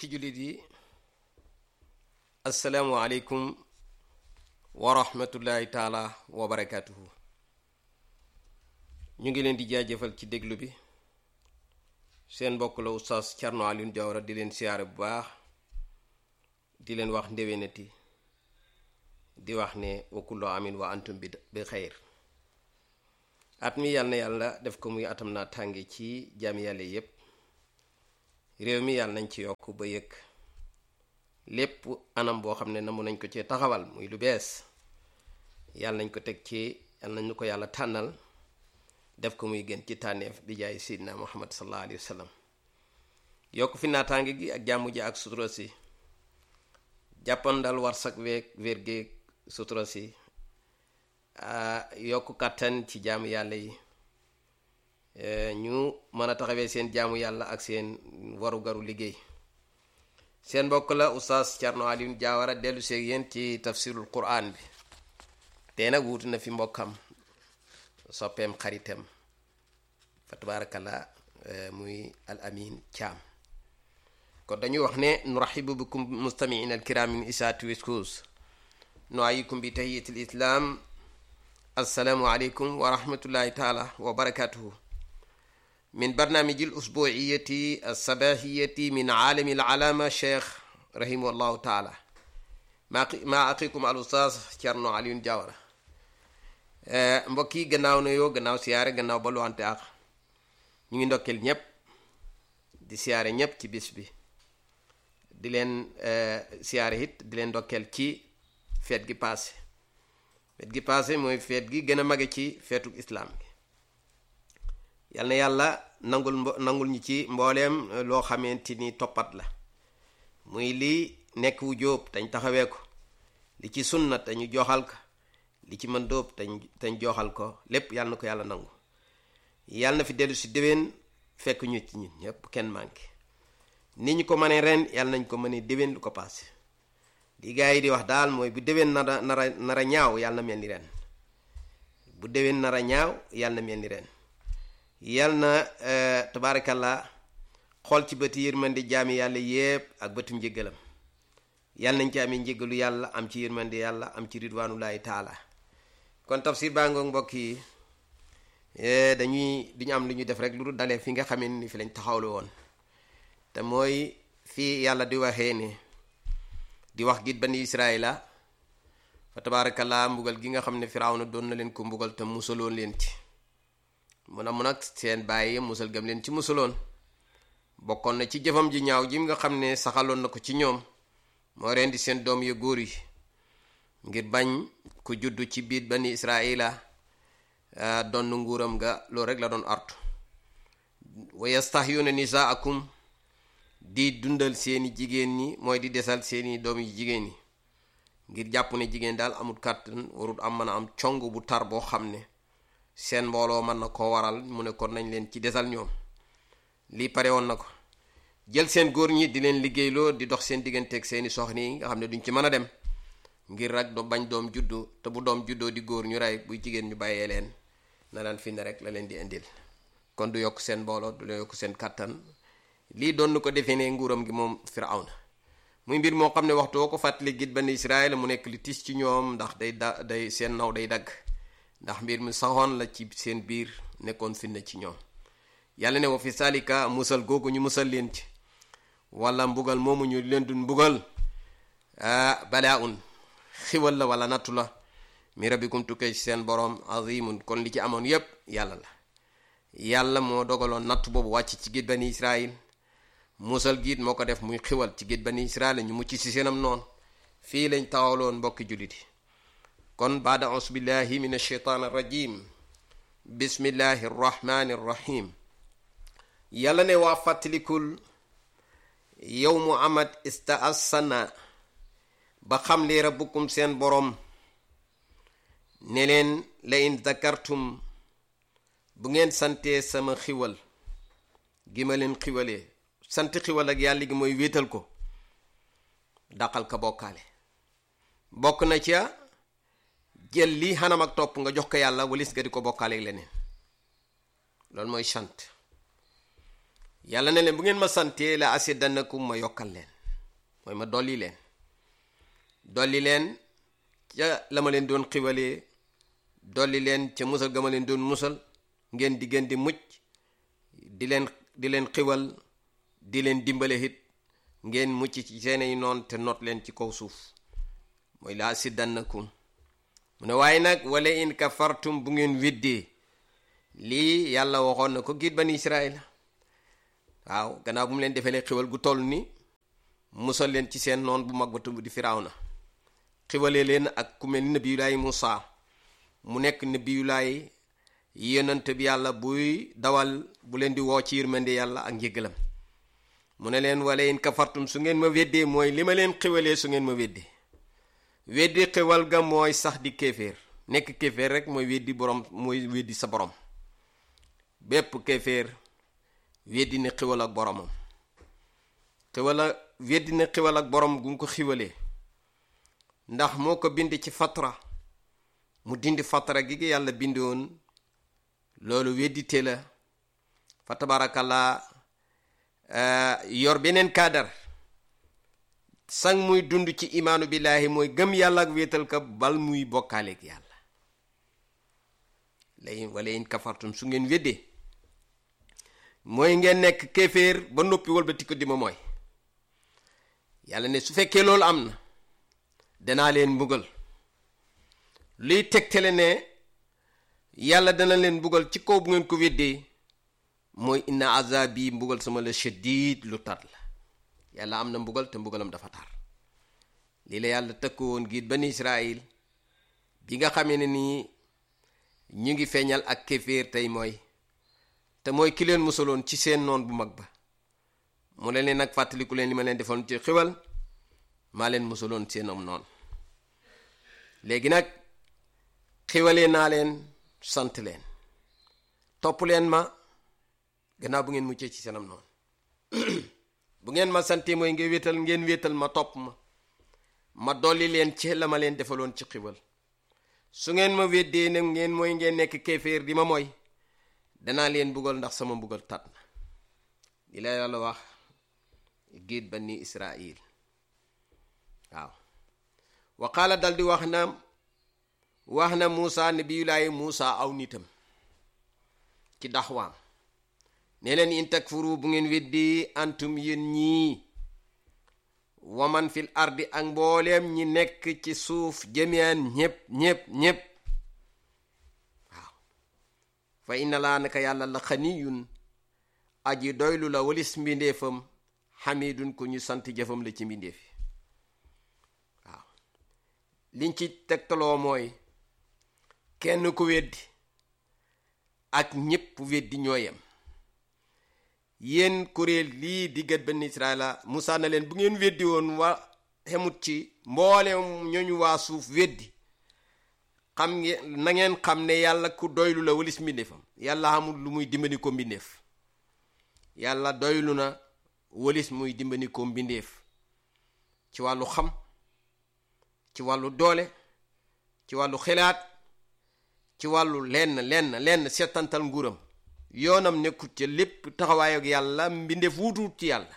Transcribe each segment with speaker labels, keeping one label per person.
Speaker 1: mbokki jullit yi asalaamualeykum wa rahmatullahi taala wa barakaatuhu ñu ngi leen di jaajëfal ci déglu bi seen mbokk la oustaz Thierno Alioune Diawara di leen siyaare bu baax di leen wax ndéwénati di wax ne wa kullu amin wa antum bi bi xeyr at mi yàlla na yàlla def ko muy atam naa tànge ci jaami yàlla yépp réew mi yàlla nañ ci yokk ba yëg lépp anam boo xam ne namu nañ ko ci taxawal muy lu bees yàlla nañ ko teg ci yàlla nañ ko yàlla tànnal def ko muy gën ci tànneef bi jaay sidna muhammad sallallahu alayhi wa sallam yokk fi naataange gi ak jàmm ji ak sutura si jàppandal war sak weeg wér géeg sutura si yokk kàttan ci jaamu yàlla yi ñu mën a taxawee seen jaamu yàlla ak seen warugaru liggéey seen mbokk la oustaz Thierno Alioune Diawara dellu seeg yéen ci tafsirul quran bi te nag wuutu na fi mbokkam soppeem xaritam fa tabarakallah muy al amin Thiam kon dañuy wax ne nurahibu bikum mustamiina alkiram min isaati wiskus nuayikum bi tahiyatil islam assalaamu aleykum wa rahmatullahi taala wa barakatuhu min barnaamiji al-usbuuciyati as-sabaahiyati min caalami al-calaama cheikh rahimahullahu taala maa maa aqikum al ustaaz Thierno Alioune Diawara mbokk yi gannaaw na yoo gannaaw siyaare gannaaw ba luwante ak ñu ngi ndokkeel ñépp di siyaare ñépp ci bis bi di leen siyaare it di leen ndokkeel ci feet gi paase feet gi paase mooy feet gi gën a mage ci feetu islaam gi yal na yàlla nangul mbo nangul ñi ci mbooleem loo xamante ni toppat la muy li nekk wu jóob dañ taxawee ko li ci sunna te ñu joxal ko li ci mën dóob te ñu joxal ko lépp yàlla na ko yàlla nangu yàlla na fi dellu si déwén fekk ñu ci ñun ñëpp kenn manqué ni ñu ko mënee ren yàlla nañ ko mënee déwén lu ko paase di gaa yi di wax daal mooy bu déwén nara nara nara ñaaw yàlla na mel ni ren bu déwén nara ñaaw yàlla na mel ni ren yal na tabaarakallah xool ci bëti yërmande jaami yàlla yépp ak bëtum njëggalam yal nañ ci amee njëggalu yàlla am ci yërmande yàlla am ci ridwanullahi taala kon tafsir baa ngoog mbokk yi dañuy duñu am lu ñu def rek lu dul dalee fi nga xamee ni fi lañ taxawlu woon te mooy fii yàlla di waxee ne di wax git bani israila fa tabaarakallah mbugal gi nga xam ne firawna doon na leen ko mbugal te musaloon leen ci mun a mun ak seen bàyyi musal gam leen ci musaloon bokkoon na ci jëfam ji ñaaw ji nga xam ne saxaloon na ko ci ñoom moo rendi seen doom yu góor yi ngir bañ ku juddu ci biir bani israila donn nguuram nga loolu rek la doon artu wa yastahyuna nisaakum di dundal seeni jigéen ñi mooy di desal seeni doom yi jigéen ñi ngir jàpp ne jigéen daal amul kàttan warul am mën a am cong bu tar boo xam ne seen mbooloo mën na koo waral mu ne kon nañ leen ci desal ñoom lii pare woon na ko jël seen góor ñi di leen liggéeyloo di dox seen digganteeg seeni soxna yi nga xam ne duñ ci mën a dem ngir rek do bañ doom juddu te bu doom juddoo di góor ñu rey buy jigéen ñu bàyyee leen na daan fi ne rek la leen di indil kon du yokk seen mbooloo du yokk seen kàttan lii doon ko defee ne nguuram gi moom Firawna muy mbir moo xam ne waxtu woo ko fàttali git bani Israël mu nekk li tis ci ñoom ndax day da day seen naw day dagg ndax mbir mi saxoon la ci seen biir nekkoon finna ci ñoom yàlla ne wa fi salika musal googu ñu musal leen ci wala mbugal moomu ñu leen dun mbugal balaa un xiwal la wala nattu la mi rabbikum tukkee ci seen boroom azimun kon li ci amoon yépp yàlla la yàlla moo dogaloon nattu boobu wàcc ci gét bani israil musal giit moo ko def muy xiwal ci gét bani israil ñu mucc ci seenam noonu fii lañ taxawloon mbokki jullit yi kon baada aus billahi min alsheitaan arrajim bismillahi arrahmani arrahim yàlla ne waa fàttalikul yow mu amat istaassana ba xam li rabbukum seen boroom ne leen la in zakartum bu ngeen santee sama xiwal gi ma leen xiwalee sant xiwal ak yàlla gi mooy wéetal ko dàqal ka bokkaale bokk na ca jël lii xanam ak topp nga jox ko yàlla walis nga di ko bokkaale ak leneen loolu mooy sant yàlla ne leen bu ngeen ma santee la asidanakum ma yokkal leen mooy ma dolli leen dolli leen ca la ma leen doon xiwalee dolli leen ca musal ga ma leen doon musal ngeen di gën di mucc di leen di leen xiwal di leen dimbale it ngeen mucc ci seenay noon te not leen ci kaw suuf mooy laa siddannakum mu ne waaye nag wala in kafartum bu ngeen weddee lii yàlla waxoon na ko giit bani Israël waaw gannaaw bu mu leen defee xiwal gu toll ni musal leen ci seen noon bu mag ba tudd di Firawna xiwalee leen ak ku mel ni nabiyulaay Musaa mu nekk nabiyulaay yonent bi yàlla buy dawal bu leen di woo ci yërmande yàlla ak njëgalam mu ne leen wala in kafartum su ngeen ma weddee mooy li ma leen xiwalee su ngeen ma weddee weddi xiwal ga mooy sax di kéeféer nekk kéeféer rek mooy weddi borom mooy weddi sa borom bépp kéeféer weddi ne xiwal ak boromam xiwal a weddi ne xiwal ak borom gu nga ko xiwalee ndax moo ko bind ci fatra mu dindi fatra gi gi yàlla bindoon loolu weddite la fa tabarakallah yor beneen kaadar sang muy dund ci imaanu billaahi mooy gëm yàlla ak wéetal ka bal muy bokkaaleeg yàlla lay wala in kafartum su ngeen weddee mooy ngeen nekk kéeféer ba noppi walbati ko di ma mooy yàlla ne su fekkee loolu am na danaa leen mbugal luy tegtale ne yàlla dana leen mbugal ci kaw bu ngeen ko weddee mooy inna azabi mbugal sama la shadid lu tar la yàlla am na mbugal te mbugalam dafa tar lii la yàlla tëkku woon giit bani Israil bi nga xamee ne nii ñu ngi feeñal ak kéeféer tey mooy te mooy ki leen musaloon ci seen noon bu mag ba mu leen leen nag fàttaliku leen li ma leen defoon ci xiwal maa leen musaloon seen am noonu léegi nag xiwalee naa leen sant leen topp leen ma gannaaw bu ngeen muccee ci seenam noonu bu ngeen ma santee mooy nga wéetal ngeen wéetal ma topp ma ma dolli leen ci la ma leen defaloon ci xiwal su ngeen ma weddee nag ngeen mooy ngeen nekk kéeféer di ma mooy danaa leen buggal ndax sama mbugal tat na li la yàlla wax giit bani Israil waaw wa qaala dal di wax na wax na Muusa nabiyulaahi Muusa aw nitam ci daxwaam ne leen in takfuru bu ngeen weddi antum yéen ñii waman fil ardi ak mbooleem ñi nekk ci suuf jamian ñépp ñépp ñépp waaw fa inna laa naka yàlla la xaniyun aji doylu la walis mbindeefam xamidun ku ñu sant jëfam la ci mbindeef yi waaw liñ ci tegtaloo mooy kenn ku weddi ak ñépp weddi ñooyam yéen kuréel lii diggat benn Israila Musaa na leen bu ngeen weddi woon wa xemut ci mboolem ñooñu waa suuf weddi xam ngeen na ngeen xam ne yàlla ku doylu la walis mbindeefam yàlla xamul lu muy dimbali ko mbindeef yàlla doylu na walis muy dimbali ko mbindeef ci wàllu xam ci wàllu doole ci wàllu xelaat ci wàllu lenn lenn lenn seetantal nguuram yoonam nekkut ca lépp taxawaay ak yàlla mbindeef wutuut ci yàlla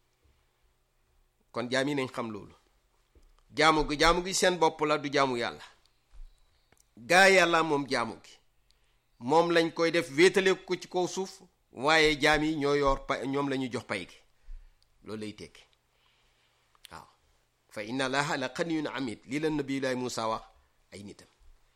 Speaker 1: kon jaam yi nañ xam loolu jaamu gi jaamu gi seen bopp la du jaamu yàlla gaa yàlla moom jaamu gi moom lañ koy def wéetale ko ci kaw suuf waaye jaam yi ñoo yor pay ñoom la ñuy jox pay gi loolu lay tekki waaw fa inna allaha la xaniyun amid lii la nabiyulaay Muusa wax ay nitam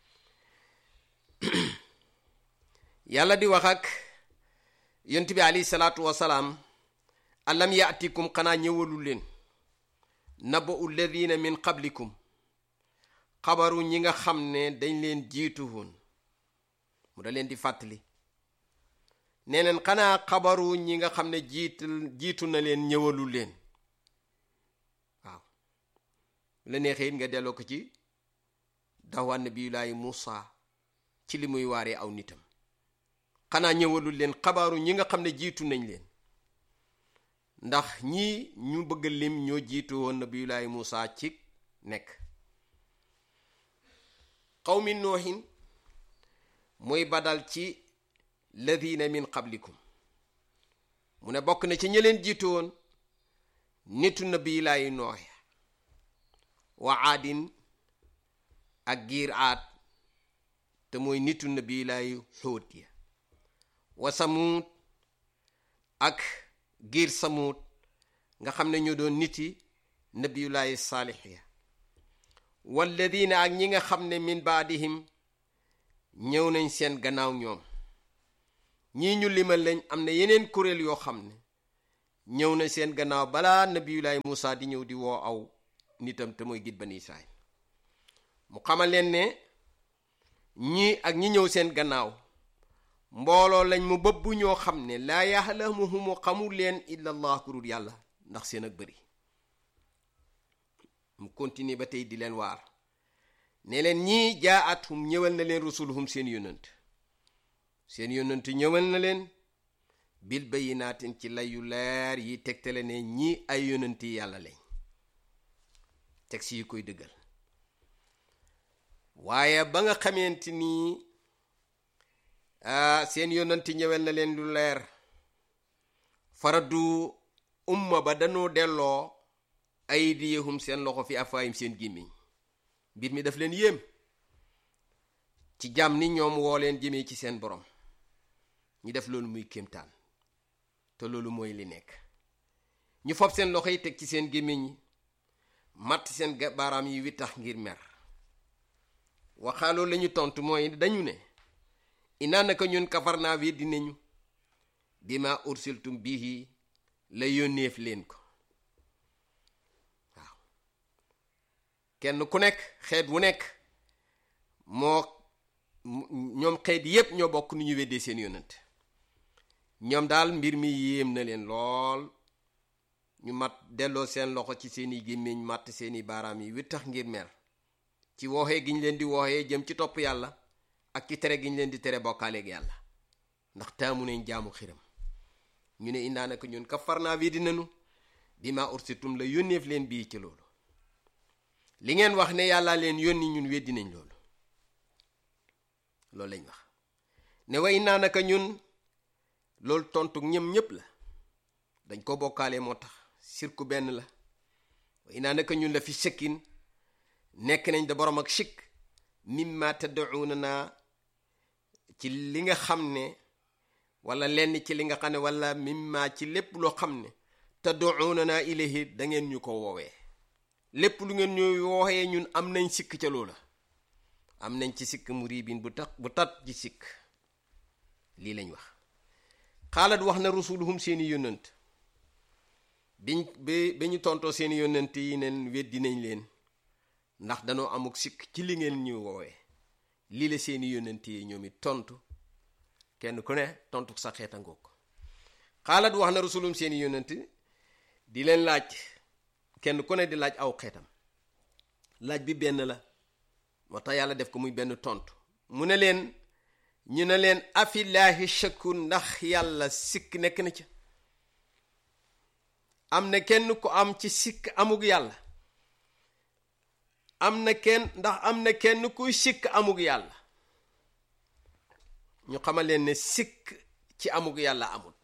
Speaker 1: yàlla di wax ak yonent bi alayhi salaatu wasalaam alam yaatikum xanaa ñëwalul leen naba alladina min qablikum xabaru ñi nga xam ne dañ leen jiitu woon mu da leen di fàttali nee leen xanaa xabaru ñi nga xam ne jiital jiitu na leen ñëwalul leen waaw la neexee it nga delloo ko ci dawaan nabiyulaahi Muusa ci li muy waaree aw nitam xanaa ñëwalul leen xabaaru ñi nga xam ne jiitu nañ leen ndax ñii ñu bëgg lim ñoo jiitu woon nabiyulaahi Muusa ci nekk qawmi noohin muy badal ci ladina min qablikum mu ne bokk na ci ñi leen jiitu woon nitu nabiyulaahi nooxe wa aadin ak giir aad te mooy nitu nabi lay xóot ya wa samuut ak giir samuut nga xam ne ñoo doon niti nabiyulaahi saalix ya walladina ak ñi nga xam ne min baadihim ñëw nañ seen gannaaw ñoom ñii ñu limal lañ am na yeneen kuréel yoo xam ne ñëw na seen gannaaw balaa nabiyulaahi Muusa di ñëw di woo aw nitam te mooy git bani Israayil mu xamal leen ne ñii ak ñi ñëw seen gannaaw mbooloo lañ mu bëbb ñoo xam ne laa yaxlamuhumu xamul leen illa allah ku dul yàlla ndax seen ak bëri mu continue ba tey di leen waar ne leen ñii jaa athum ñëwal na leen rusuluhum seen yónnant seen yónnant ñëwal na leen bil bayinaatin ci layu leer yi tegtale ne ñii ay yónnant yi yàlla lañ teg si yi koy dëggal waaye ba nga xamante nii seen yónnanti ñëwel na leen lu leer faradu umma ba dañoo delloo aydiyahum seen loxo fi afaayim seen gémmiñ mbir mi daf leen yéem ci jàmm ni ñoom woo leen jëmee ci seen borom ñu def loolu muy kéemtaan te loolu mooy li nekk ñu fob seen loxo yi teg ci seen gémmiñ yi matt seen baaraam yi wi tax ngir mer waxaaloo lañu tontu mooy dañu ne inaa naka ñun kafar naa wi dinañu bima ursiltum bihi la yónneef leen ko waaw kenn ku nekk xeet wu nekk moo ñoom xeet yépp ñoo bokk nu ñu weddee seen yónnant ñoom daal mbir mi yéem na leen lool ñu mat delloo seen loxo ci seeni gémmiñ matt seeni baaraam yi wi tax ngir mer ci wooxee gi ñu leen di wooxee jëm ci topp yàlla ak ci tere gi ñu leen di tere bokkaaleeg yàlla ndax taamu nañ jaamu xiram ñu ne indaa naka ñun kafar naa wi dinanu bi ma ursitum la yónneef leen bii ci loolu li ngeen wax ne yàlla leen yónni ñun weddi nañ loolu loolu lañ wax ne wa indaa naka ñun loolu tontu ñëm ñépp la dañ ko bokkaale moo tax sirku benn la wa indaa naka ñun la fi sëkkin nekk nañ da borom ak sikk mimma tad'una naa ci li nga xam ne wala lenn ci li nga xam ne wala mimma ci lépp loo xam ne tad'una naa ilayhi da ngeen ñu ko woowee lépp lu ngeen ñu wooxee ñun am nañ sikk ca loola am nañ ci sikk muribin bu tax bu tat ci sikk lii lañ wax xaalat wax na rusuluhum seeni yónnant biñ bi bi ñu tontoo seeni yónnant yi neen weddi nañ leen ndax danoo amuk sikk ci li ngeen ñu woowee lii la seeni yónnant yi ñoom it tontu kenn ku ne tontu sa xeeta ngoog xaalat wax na rasulum seeni yónnant di leen laaj kenn ku ne di laaj aw xeetam laaj bi benn la moo tax yàlla def ko muy benn tontu mu ne leen ñu ne leen afillaahi shakku ndax yàlla sikk nekk na ca am na kenn ku am ci sikk amug yàlla am na kenn ndax am na kenn kuy sikk amug yàlla ñu xamal leen ne sikk ci amug yàlla amut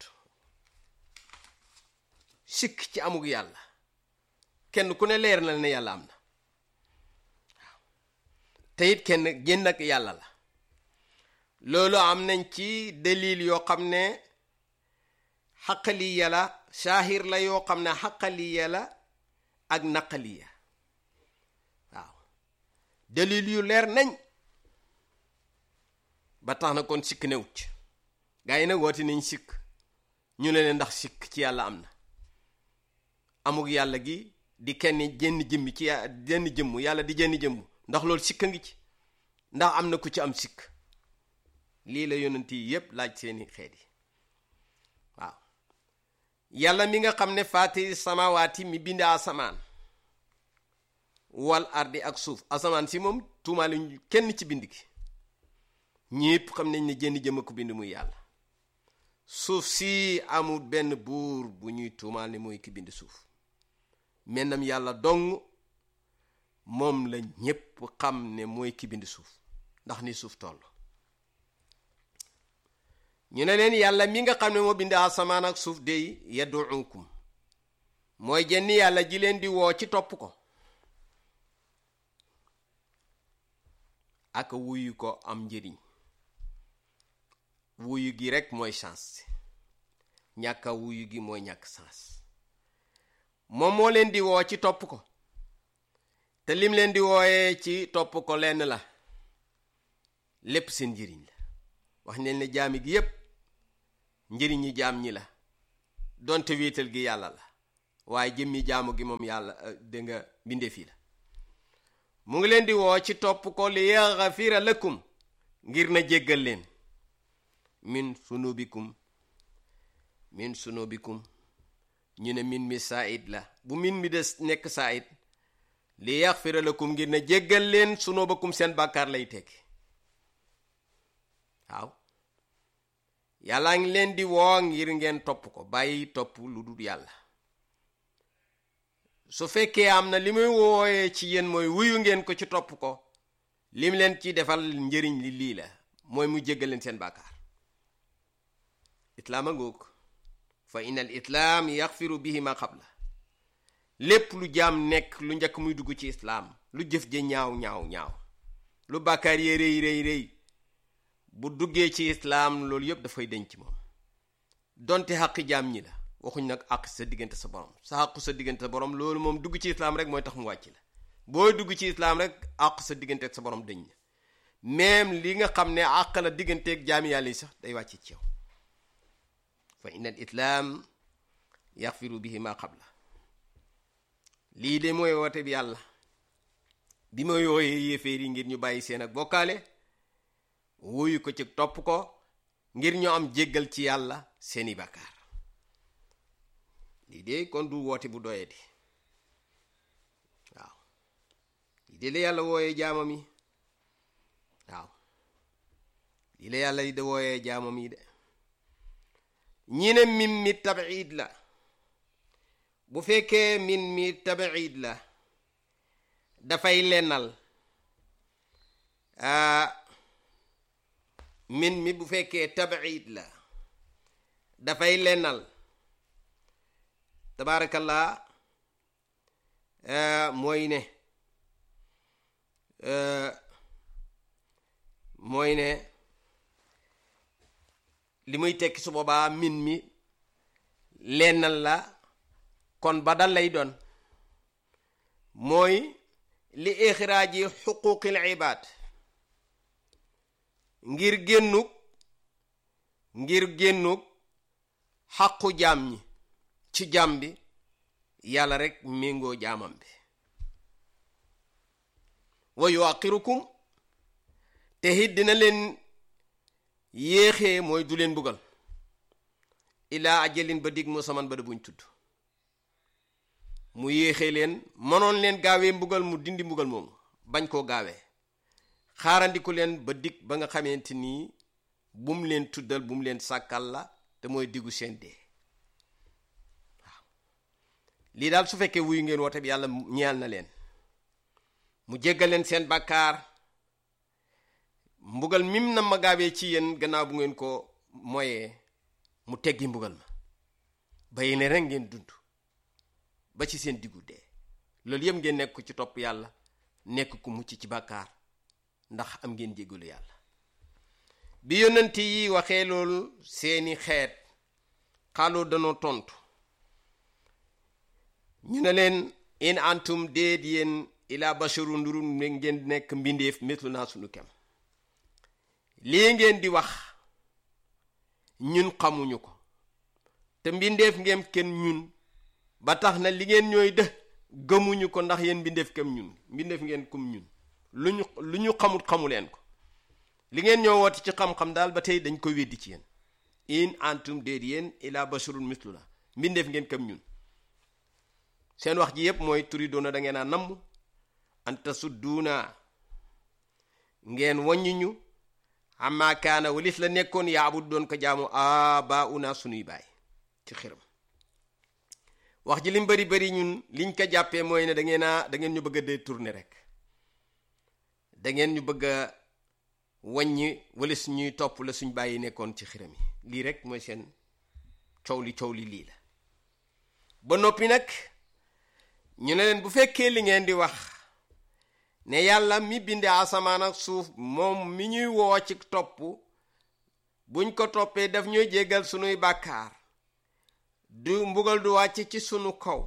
Speaker 1: sikk ci amug yàlla kenn ku ne leer na ne yàlla am na waaw te it kenn génn ak yàlla la loolu am nañ ci dalil yoo xam ne xaqaliya la saahir la yoo xam ne xaqaliya la ak naqaliya waaw dalil yu leer nañ ba tax na kon sikk newut gaa yi nag woote nañ sikk ñu ne leen ndax sikk ci yàlla am na amug yàlla gi di kenn jenn jëmmi ci jenn jëmm yàlla di jenn jëmm ndax loolu sikk a ngi ci ndax am na ku ci am sikk lii la yonent yi yépp laaj seeni xeet yi waaw yàlla mi nga xam ne faatiri samawaati mi bind asamaan wal ardi ak suuf asamaan si moom tuumaale kenn ci bind gi ñépp xam nañ ne jenn jëmm ko bind muy yàlla suuf si amul benn buur bu ñuy tuumaal ne mooy ki bind suuf mennam yàlla dong moom la ñépp xam ne mooy ki bind suuf ndax ni suuf toll ñu ne leen yàlla mi nga xam ne moo bind asamaan ak suuf dey yadduukum mooy jenn yàlla ji leen di woo ci topp ko ak wuyu ko am njëriñ wuyu gi rek mooy chance ñàkk a wuyu gi mooy ñàkk chance moom moo leen di woo ci topp ko te lim leen di wooyee ci topp ko lenn la lépp seen njëriñ la wax neen ne jaami gi yépp njëriñ ñi jaam ñi la donte wéetal gi yàlla la waaye jëmmi jaamu gi moom yàlla dégg nga mbindeef yi la mu ngi leen di woo ci topp ko li yaxafira lakum ngir na jéggal leen min sunubikum min sunubikum ñu ne min mi said la bu min mi des nekk said li yaxfira lakum ngir na jéggal leen sunubakum seen bàkkaar lay tekki waaw yàllaa ngi leen di woo ngir ngeen topp ko bàyyi topp lu dul yàlla su fekkee am na li muy wooyee ci yéen mooy wuyu ngeen ko ci topp ko lim leen ci defal njëriñ li lii la mooy mu jéggal leen seen bàkkaar islaam a ngoog fa in al islaam yaxfiru bihi ma qabla lépp lu jaam nekk lu njëkk muy dugg ci islaam lu jëf ja ñaaw ñaaw ñaaw lu bàkkaar yee rëy rëy rëy bu duggee ci islaam loolu yëpp dafay denc moom donte xaqi jaam ñi la waxuñ nag àq sa diggante sa borom sa àqu sa diggante sa borom loolu moom dugg ci islaam rek mooy tax mu wàcc la booy dugg ci islaam rek àq sa diggante ak sa borom dëñ na même li nga xam ne àq la digganteeg jaami yàlla yi sax day wàcc ci yow fa inna al islaam yaxfiru bihi ma qabla lii de mooy woote bi yàlla bi ma yooyee yéeféer yi ngir ñu bàyyi seen ak bokkaale wuyu ko ci topp ko ngir ñu am jéggal ci yàlla seeni bàkkaar lii de kon du woote bu doyee di waaw lii de la yàlla wooyee jaamam yi waaw lii la yàlla de wooyee jaamam yi de ñi ne min mi tabiid la bu fekkee min mi tabiid la dafay lennal min mi bu fekkee tabiid la dafay lennal tabaarakallaa mooy ne mooy ne li muy tekki su boobaa min mi lennal la kon badal lay doon mooy li ixraaji xuquqil ibaad ngir génnug ngir génnug xaqu jaam ñi ci jaam bi yàlla rek méngoo jaamam bi wa yuaqirukum te it dina leen yéexee mooy du leen buggal ilaa ajalin ba dig musaman ba da buñ tudd mu yéexee leen mënoon leen gaawee mbugal mu dindi mbugal moomu bañ koo gaawee xaarandiku leen ba dig ba nga xamante nii bum leen tuddal bum leen sàkkal la te mooy diggu seen dee waaw lii daal su fekkee wuyu ngeen woote bi yàlla ñeel na leen mu jéggal leen seen bàkkaar mbugal mim na ma gaawee ci yéen gannaaw bu ngeen ko moyee mu teggi mbugal ma bàyyi ne rek ngeen dund ba ci seen diggu dee loolu yëpp ngeen nekk ci topp yàlla nekk ku mucc ci bàkkaar ndax am ngeen jéggalu yàlla bi yonent yi waxee loolu seeni xeet xaaloo danoo tontu ñu ne leen in antum déet yéen ila basharu nduru ngeen nekk mbindeef mislu naa sunu kem lii ngeen di wax ñun xamuñu ko te mbindeef ngeen kenn ñun ba tax na li ngeen ñooy dë gëmuñu ko ndax yéen mbindeef kem ñun mbindeef ngeen kum ñun lu ñu lu ñu xamut xamu leen ko li ngeen ñoo woote ci xam-xam daal ba tey dañ koy weddi ci yéen in antum déet yéen ila basharun mislu la mbindeef ngeen kam ñun seen wax ji yépp mooy turi doona da ngeen a namm anta sudduuna ngeen waññi ñu amma kaana walis la nekkoon yaabud doon ko jaamu aba una sunuy baay ci xiram wax ji lim bari bari ñun liñ ko jàppee mooy ne da ngeen a da ngeen ñu bëgg a détourner rek da ngeen ñu bëgg a wàññi wala suñuy topp la suñ bàyyi nekkoon ci xiram yi lii rek mooy seen coow li coow li lii la ba noppi nag ñu ne leen bu fekkee li ngeen di wax ne yàlla mi binde asamaan ak suuf moom mi ñuy woo ci topp buñ ko toppee daf ñuy jéggal sunuy bàkkaar du mbugal du wàcc ci sunu kaw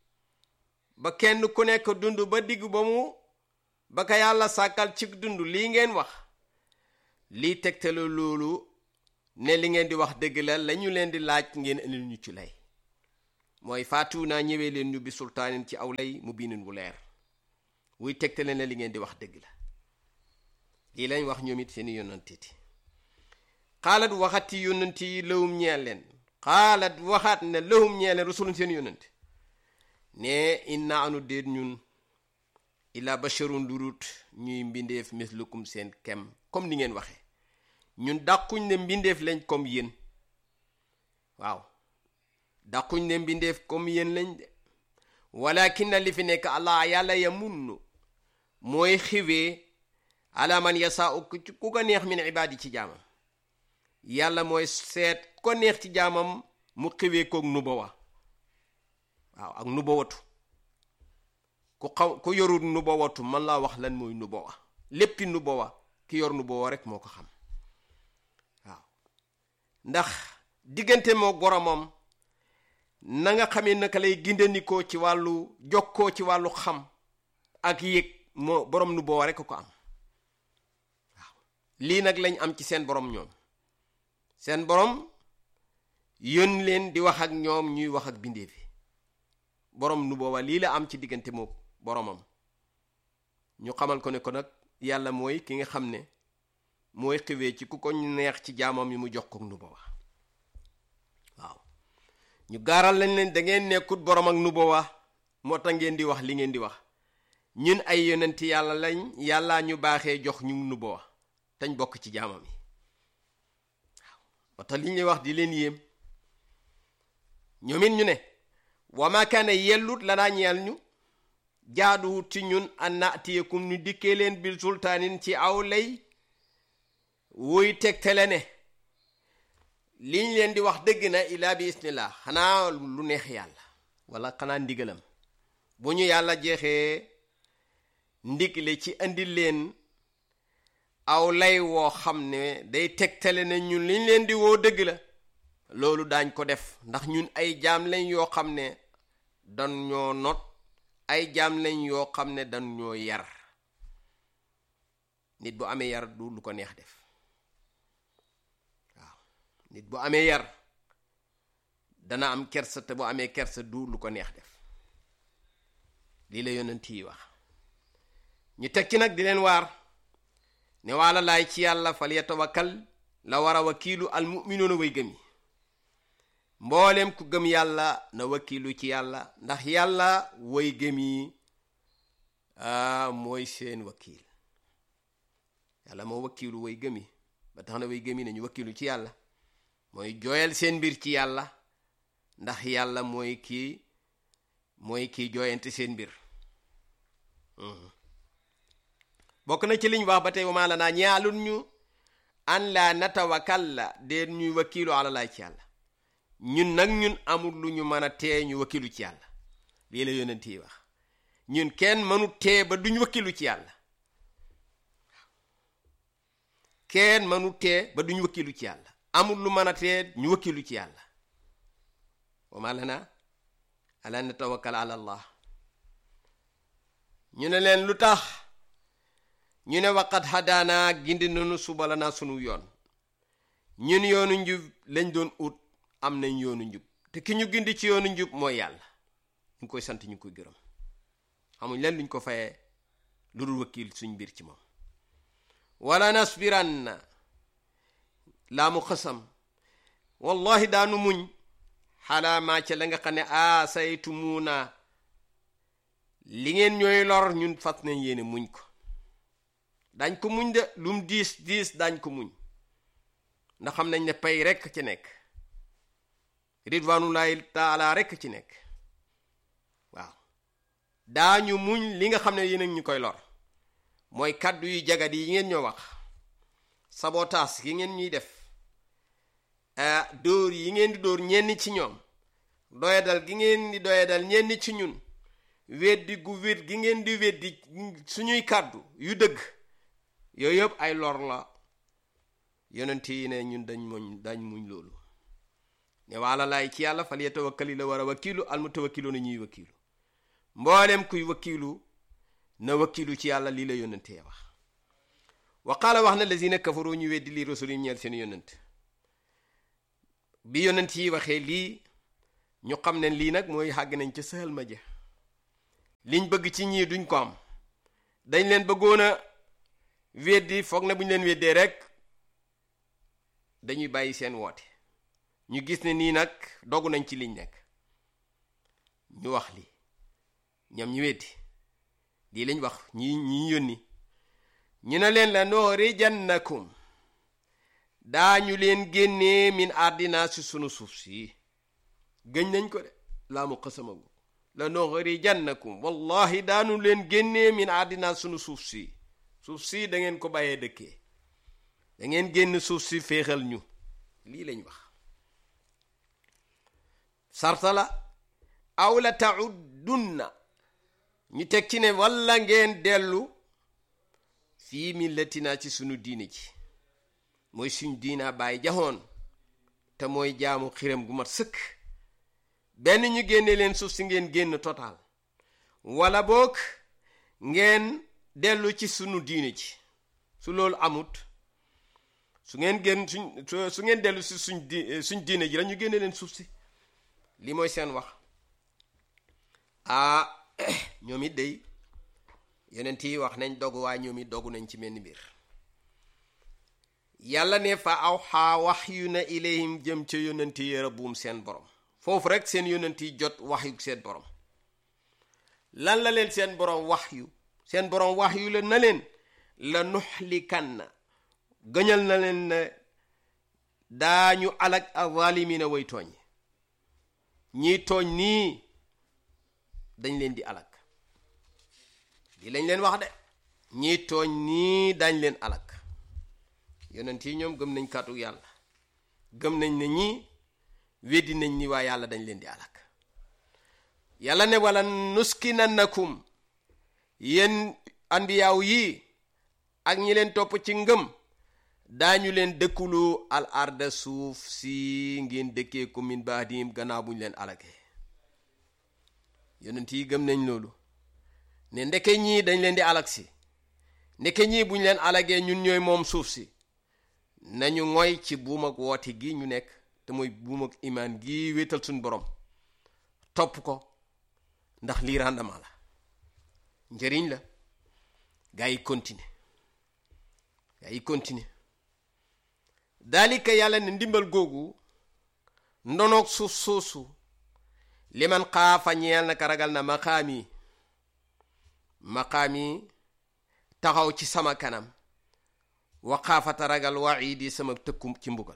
Speaker 1: ba kenn ku nekk dund ba digg ba mu ba ka yàlla sàkkal ci dund lii ngeen wax lii tegtale loolu ne li ngeen di wax dëgg la lañu leen di laaj ngeen indil ñu ci lay mooy faatu naa ñëwee leen ñu bi sultaanin ci aw lay mu biinin wu leer wuy tegtale ne li ngeen di wax dëgg la lii lañ wax ñoom it seeni yonantiti xaalat waxati yonanti yi lawum ñeel leen xaalat waxaat ne lawum ñeel leen rasulun seen yonanti ne inna anu déet ñun illa basharun durut ñuy mbindeef mislukum seen kem comme ni ngeen waxe ñun dàquñ ne mbindeef lañ comme yéen waaw dàquñ ne mbindeef comme yéen lañ de walakin na li fi nekk allah yàlla ya munnu mooy xiwee ala man yasaa ku ku ko neex min ibaadi ci jaamam yàlla mooy seet ko neex ci jaamam mu xiwee koog nubawa waaw ak nubawatu ku xaw ku yorul nubawatu man laa wax lan mooy nubawa léppi nubawa ki yor nubawa rek moo ko xam waaw ndax diggante moo boromam na nga xamee naka lay gindandikoo ci wàllu jokkoo ci wàllu xam ak yëg moo borom nu boo rek ko am waaw lii nag lañ am ci seen borom ñoom seen borom yón leen di wax ak ñoom ñuy wax ak bindee fi borom nu booba lii la am ci diggante moo boromam ñu xamal ko ne ko nag yàlla mooy ki nga xam ne mooy xiwee ci ku ko neex ci jaamam yi mu jox ko nu booba waaw ñu gaaral lañ leen da ngeen nekkut borom ak nubuwa moo tax ngeen di wax li ngeen di wax ñun ay yonenti yàlla lañ yàllaa ñu baaxee jox ñu nubuwa tañ bokk ci jaamam yi waaw moo tax li ñuy wax di leen yéem ñoom it ñu ne wa ma kaana yellut lanaa ñeel ñu jaaduwut ci ñun an naatiyekum ñu dikkee leen bil sultaanin ci aw lay wuy tegtale ne liñ leen di wax dëgg na ilaa bi isnillah xanaa lu neex yàlla wala xanaa ndigalam bu ñu yàlla jeexee ndigle ci andi leen aw lay woo xam ne day tegtale ne ñun liñ leen di woo dëgg la loolu daañ ko def ndax ñun ay jaam lañ yoo xam ne dan ñoo not ay jaam lañ yoo xam ne dan ñoo yar nit bu amee yar du lu ko neex def nit bu amee yar dana am kersa te bu amee kersa du lu ko neex def lii la yonent yi wax ñu tekki nag di leen waar ne waala laay ci yàlla fal yatawakkal la war a wakiilu al muminuuna way gëm yi mbooleem ku gëm yàlla na wakiilu ci yàlla ndax yàlla way gëm yi mooy seen wakiil yàlla moo wakiilu way gëm yi ba tax na way gëm yi nañu wakiilu ci yàlla mooy jooyal seen mbir ci yàlla ndax yàlla mooy kii mooy kii jooyante seen mbir bokk na ci liñ wax ba tey wa maa lanaa ñaalun ñu an laa natawakkal la dee ñuy wakiilu ala laay ci yàlla ñun nag ñun amul lu ñu mën a tee ñu wakiilu ci yàlla lii la yonent yi wax ñun kenn mënu tee ba duñ wakiilu ci yàlla kenn mënu tee ba duñ wakiilu ci yàlla amul lu mën a tee ñu wakkilu ci yàlla wa ma lana ala natawakkal ala allah ñu ne leen lu tax ñu ne waqat hadaana gindi nanu suba la naa sunu yoon ñun yoonu njub lañ doon ut am nañ yoonu njub te ki ñu gindi ci yoonu njub mooy yàlla ñu ngi koy sant ñu ngi koy gërëm xamuñ leen luñ ko fayee lu dul wakkil suñ mbir ci moom wala nasbiranna laa mu xasam wallahi daanu muñ xalaa maa ca la nga xam ne a saytumuuna li ngeen ñooy lor ñun fas nañ yéene muñ ko dañ ko muñ de lum diis diis dañ ko muñ ndax xam nañ ne pay rekk ci nekk ridwanullahi taala rekk ci nekk waaw daañu muñ li nga xam ne yéen ñu koy lor mooy kàddu yu jagat yi ngeen ñoo wax sabotaas yi ngeen ñuy def dóor yi ngeen di dóor ñenn ci ñoom doyadal gi ngeen di doyadal ñenn ci ñun weddi gu wét gi ngeen di weddi suñuy kàddu yu dëgg yooyu yëpp ay lor la yonent yi ne ñun dañ muñ dañ muñ loolu ne waala laay ci yàlla fal yatawakkali la war a wakkiilu al mutawakkilu na ñuy wakkiilu mboolem kuy wakkiilu na wakkiilu ci yàlla lii la yonentee wax wa qaala wax na lazina kafaru ñu weddi lii rasul yi ñeel seen yonent bi yonent yi waxee lii ñu xam ne lii nag mooy xàgg nañ ca sëhal ma ja liñ bëgg ci ñii duñ ko am dañ leen bëggoon a weddi foog na bu ñu leen weddee rek dañuy bàyyi seen woote ñu gis ne nii nag dogu nañ ci liñ nekk ñu wax li ñoom ñu weddi lii lañ wax ñi ñi yónni ñu ne leen la nuxrijannakum daañu leen génnee min ardina si sunu suuf si gëñ nañ ko de laa mu xasamagu la nuxrijannakum wallahi daanu leen génnee min ardina sunu suuf si suuf si da ngeen ko bàyyee dëkkee da ngeen génn suuf si féexal ñu lii lañ wax sarta la aw la tauddunna ñu teg ci ne walla ngeen dellu fii millatina ci sunu diine ji mooy suñ diina bàyyi jaxoon te mooy jaamu xiram gu mat sëkk benn ñu génne leen suuf si ngeen génn total wala boog ngeen dellu ci sunu diine ji su loolu amut su ngeen génn suñ su ngeen dellu si suñ di suñ diine ji la ñu génne leen suuf si li mooy seen wax ah ñoom it day yonent yi wax nañ dogu waaye ñoom it dogu nañ ci menn mbir yàlla ne fa aw xaa wax yu na ilayhim jëm ca yonent yi rabbuum seen borom foofu rek seen yonent yi jot wax yu seen borom lan la leen seen borom wax yu seen borom wax yu la na leen la nuxlikanna gëñal na leen ne daañu alag azalimina way tooñ ñiy tooñ nii dañ leen di alag li lañ leen wax de ñiy tooñ nii dañ leen alag yonent yi ñoom gëm nañ kàddu yàlla gëm nañ ne ñii weddi nañ ni waa yàlla dañ leen di alag yàlla ne wala nuskinannakum yéen andiyaaw yi ak ñi leen topp ci ngëm daañu leen dëkkuloo al arda suuf si ngeen dëkkee ko min baadim gannaaw bu ñu leen alagee yonent yi gëm nañ loolu ne ndeke ñii dañ leen di alag si ndeke ñii bu ñu leen alagee ñun ñooy moom suuf si nañu ngoy ci buum ak woote gi ñu nekk te mooy buum ak imaan gi wéetal suñu borom topp ko ndax lii rendement la njëriñ la gaa yi continuer gaa yi continuer daalika yàlla ne ndimbal googu ndonoog suuf soosu li man xaafa ñeel na ka ragal na maqaam yi maqaam yi taxaw ci sama kanam wa xaafata ragal waxiidi sama tëkkum ci mbugal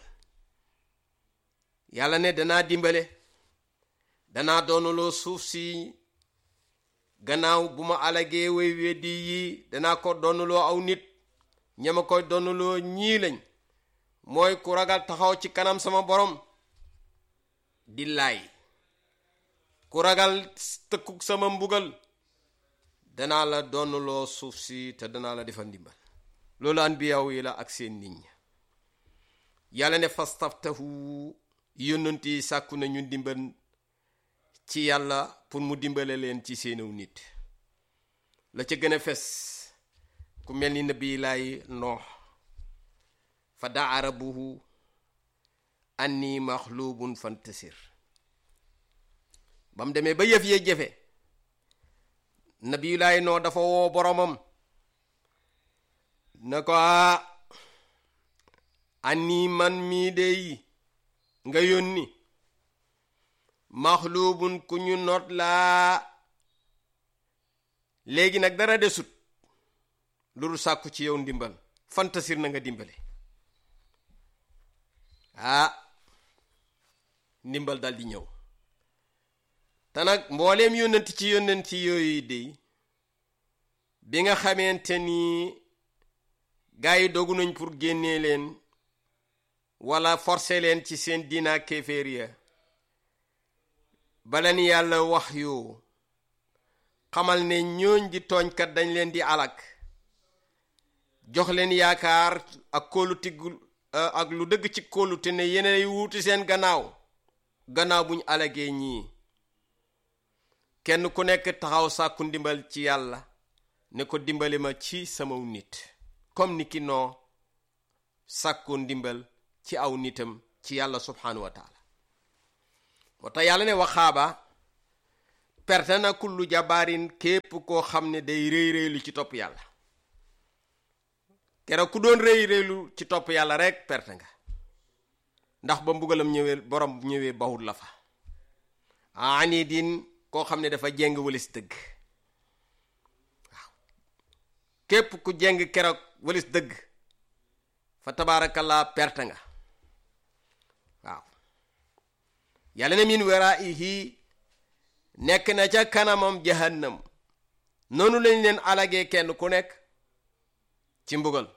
Speaker 1: yàlla ne danaa dimbale danaa doonuloo suuf si gannaaw bu ma alagee way weddi yi danaa ko doonuloo aw nit ñama koy doonuloo ñii lañ mooy ku ragal taxaw ci kanam sama borom di laay ku ragal tëkkuk sama mbugal danaa la doonuloo suuf si te danaa la defal ndimbal loolu anbiyaaw yi la ak seen nit ña yàlla ne fastaftahu yónnant yi sàkku nañu ndimbal ci yàlla pour mu dimbale leen ci seeniw nit la ca gën a fes ku mel ni nabi laay noox fa daa rabbuhu anni maxluubun fantasir ba mu demee ba yëf yee jafe nabi laay noo dafa woo boromam na ko a anni man mii dey nga yónni maxluubun ku ñu noot laa léegi nag dara desut loolu sàkku ci yow ndimbal fantasir na nga dimbale ah ndimbal dal di ñëw te nag mbooleem yónnanti ci yónnanti yooyu dey bi nga xamante ni gaa yi dogu nañ pour génnee leen wala forcer leen ci seen diina kéeféer ya bala ni yàlla wax yoo xamal ne ñooñ di tooñkat dañ leen di alak jox leen yaakaar ak kóolu tiggul ak lu dëgg ci kóolute ne yeneen wuuti seen gannaaw gannaaw buñ alagee ñii kenn ku nekk taxaw sàkku ndimbal ci yàlla ne ko dimbali ma ci samaw nit comme ni ki noo sàkku ndimbal ci aw nitam ci yàlla subhanahu wa taala moo tax yàlla ne waxaaba perte na kullu jabaarin képp koo xam ne day réy réylu ci topp yàlla keroog ku doon réy réylu ci topp yàlla rek perte nga ndax ba mbugalam ñëwee borom ñëwee bawut la fa ani din koo xam ne dafa jeng walis dëgg waaw képp ku jeng keroog walis dëgg fa tabaarakallaa perte nga waaw yàlla ne min waraihi nekk na ca kanamam jahannam noonu lañ leen alagee kenn ku nekk ci mbugal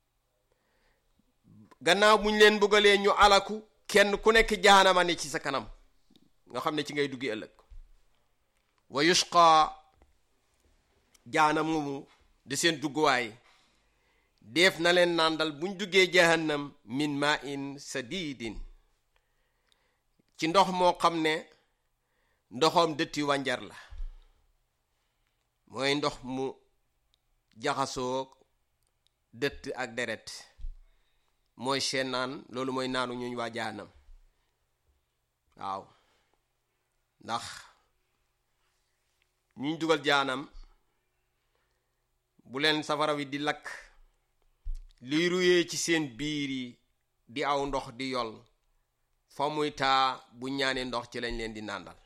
Speaker 1: gannaaw buñ leen mbugalee ñu alaku kenn ku nekk jahanama ne ci sa kanam nga xam ne ci ngay duggi ëllëg wa yusqa jahanam moomu di seen dugguwaay def na leen nàndal buñ duggee jahannam min ma in sadidin ci ndox moo xam ne ndoxam dëtti wànjar la mooy ndox mu jaxasoo dëtt ak deret mooy seen naan loolu mooy naanu ñuñ waa jaanam waaw ndax ñuñ dugal jaanam bu leen safara wi di lakk liy ruyee ci seen biir yi di aw ndox di yol fa muy taa bu ñaanee ndox ci lañ leen di nàndal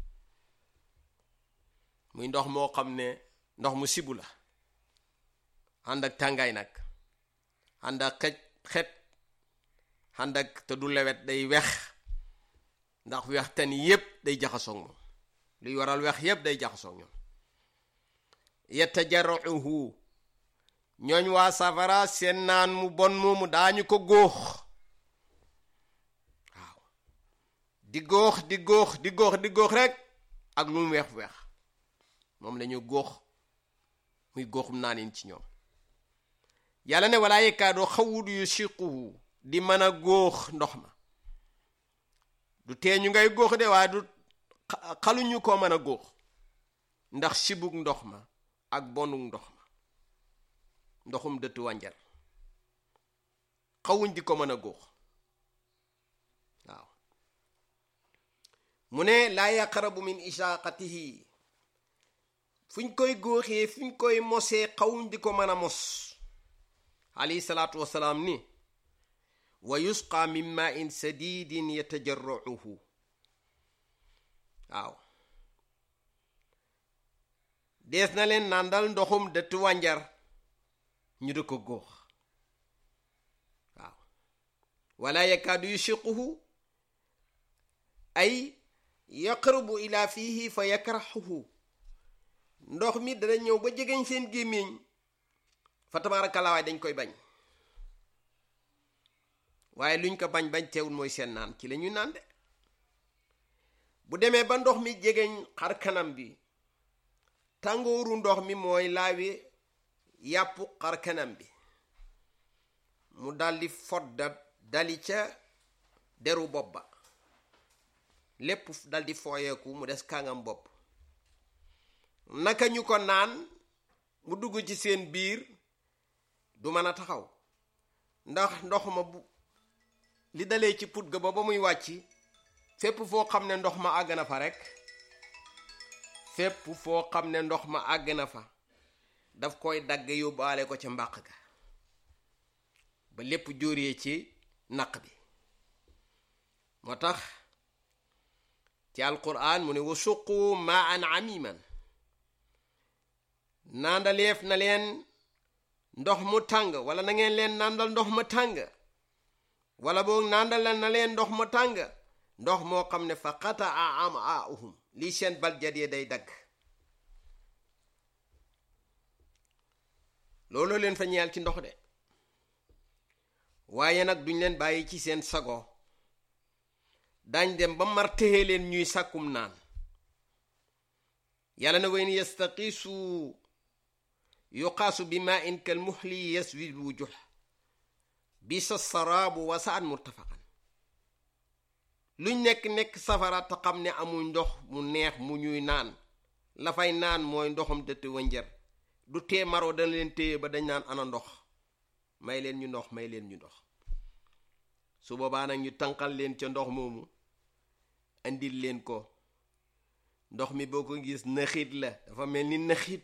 Speaker 1: muy ndox moo xam ne ndox mu sibu la ànd ak tàngaay nag ànd ak xej xet ànd ak te du lewet day wex ndax wex tan yépp day jaxasoog moom luy waral wex yépp day jaxasoog ñoom yatajarruhu ñooñ waa safara seen naan mu bon moomu daañu ko góox waaw di góox di góox di góox di góox rek ak lu mu weex weex moom lañu góox muy góoxum naanin ci ñoom yàlla ne walaa yekkaadoo xawut yu siquhu di mën a góox ndox ma du tee ñu ngay góox de waaye du xaluñu ko mën a góox ndax sibug ndox ma ak bonug ndox ma ndoxum dëtt wànjar xawuñ di ko mën a góox waaw mu ne laa yaqrabu min ishaqatihi fuñ koy góoxee fuñ koy mosee xawuñ di ko mën a mos alayhi salaatu wasalaam ni wa yusqa min ma'in sadidin yatajarruhu waaw dees na leen nàndal ndoxum dëtt wànjar ñu di ko góox waaw wala yakaadu yushiquhu ay yaqrubu ila fihi fa yakrahuhu ndox mi dana ñëw ba jegeñ seen gémmiñ fa tabaarakallaa waaye dañ koy bañ waaye luñ ko bañ bañ teewul mooy seen naan ci la ñuy naan de bu demee ba ndox mi jegeñ xar kanam bi tàngooru ndox mi mooy laawi yàppu xar kanam bi mu daldi fodda dali ca deru bopp ba lépp daldi fooyeeku mu des kàngam bopp naka ñu ko naan mu dugg ci seen biir du mën a taxaw ndax ndox ma bu li dalee ci put ga ba ba muy wàcc fépp foo xam ne ndox ma àgg na fa rekk fépp foo xam ne ndox ma àgg na fa daf koy dagg yóbbaale ko ca mbàq ga ba lépp jóoree ci naq bi moo tax ci alquran mu ne wa suqu maan amiman naandaleef na leen ndox mu tàng wala na ngeen leen nandal ndox ma tàng wala boog nandal na leen ndox ma tàng ndox moo xam ne fa xata a am a uhum lii seen baljat yi day dagg looloo leen fa ñeel ci ndox de waaye nag duñ leen bàyyi ci seen sago dañ dem ba mar téye leen ñuy sàkkum naan yàlla na wayn yastaqiisu yuqaasu bi ma in kal muhli yaswi wujuh bisa saraabu wasaan murtafaqan luñ nekk-nekk safara te xam ne amul ndox mu neex mu ñuy naan la fay naan mooy ndoxam dëtt wënjër du tee maroo dana leen téye ba dañ naan ana ndox may leen ñu ndox may leen ñu ndox su boobaa nag ñu tànqal leen ca ndox moomu indil leen ko ndox mi boo ko gis naxit la dafa mel ni naxit